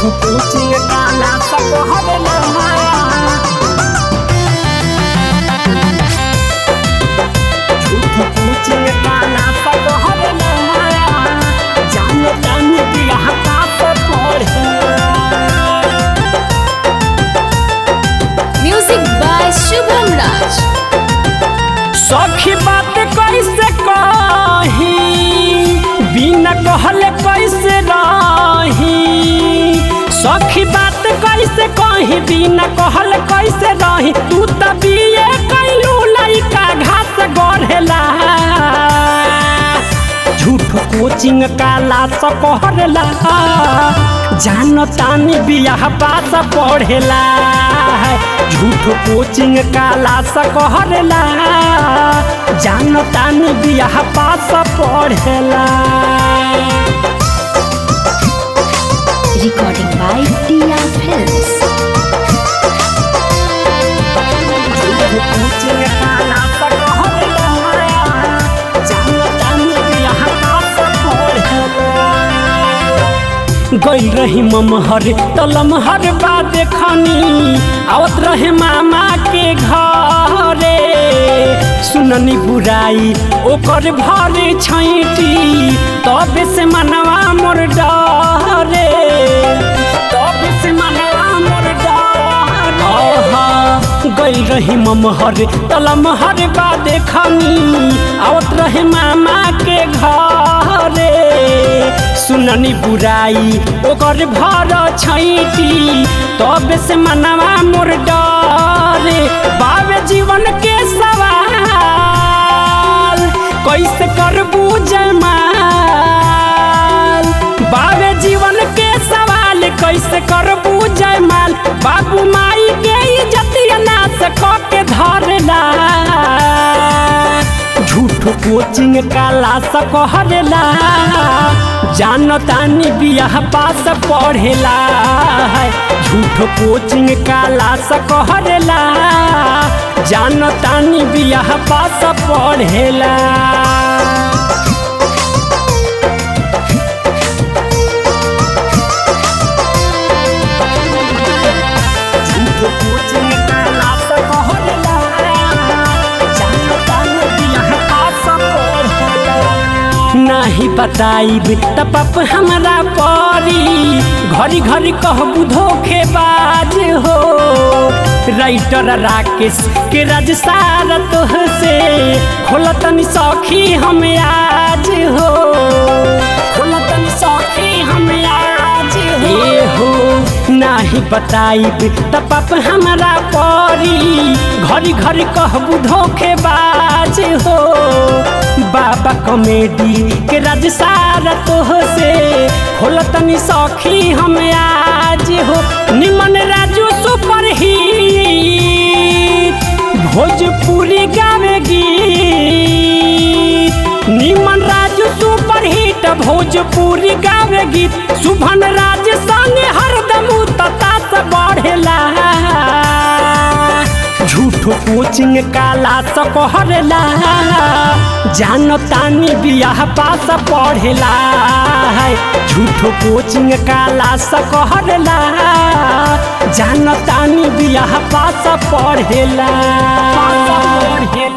झूठो कोचिंग काला सब हरला झूठो कोचिंग काला सब हरला जाने जाने बियाह का सब पढ़ला म्यूजिक बाय शुभम राज सखी बात कैसे कही बिना कहले कैसे रही सखी बात कैसे कही बिना कहले कैसे रही तू त बिये कैलू लइका घास गढ़ेला झूठ कोचिंग काला स कहला जान तानी बियाह पास पढ़ेला झूठ कोचिंग काला स कहला जान तानी बियाह पास पढ़ेला रिकॉर्डिंग बाय टिया फिल्म्स झूठ कोचिंग काला स कहला जान तानी बियाह पास पढ़ेला गई रही ममहर तलमहर बा देखनी आवत रहे मामा के घरे सुननी बुराई ओकर भरे छैटी तबे से मनवा मोर डरे तबे से मनवा मोर डरे गई रही ममहर तलमहर बा देखनी आवत रहे मामा के घरे सुननी बुराई ओकर भर छैटी तब से मनवा मोर डरे बाबे जीवन के सवाल कैसे करबू जयमाल बाबे जीवन के सवाल कैसे करबू जयमाल बाबू माई के इज्जतिया नाश क के धरला झूठ कोचिंग काला स कहला जान तानी बियाह पास पढ़ेला झूठ कोचिंग काला स कहला जान तानी बियाह पास पढ़ेला झूठ कोचिंग काला स कहला जान तानी बियाह पास पढ़ेला नाही बताइब त पाप हमरा परी घरी घरी कहबू धोखेबाज हो राइटर राकेश के राज सारा तोह से खोलतनी सखी हम आज हो खोलतनी सखी हम आज हो ए हो नाही बताइब त पाप हमरा परी घरी घरी कहबू धोखेबाज हो बाबा कॉमेडी के राज सारा तोह से खोलतनी सखी हम आज हो निमन राजू सुपर हिट भोजपुरी गावे गीत निमन राजू सुपर हिट भोजपुरी गावे गीत शुभन राज संग हरदम ततास बढ़ेला झूठो कोचिंग काला स कहला जान तानी बियाह पास पढ़ेला झूठो कोचिंग काला स कहला जान तानी बियाह पास पढ़ेला पास पढ़ेला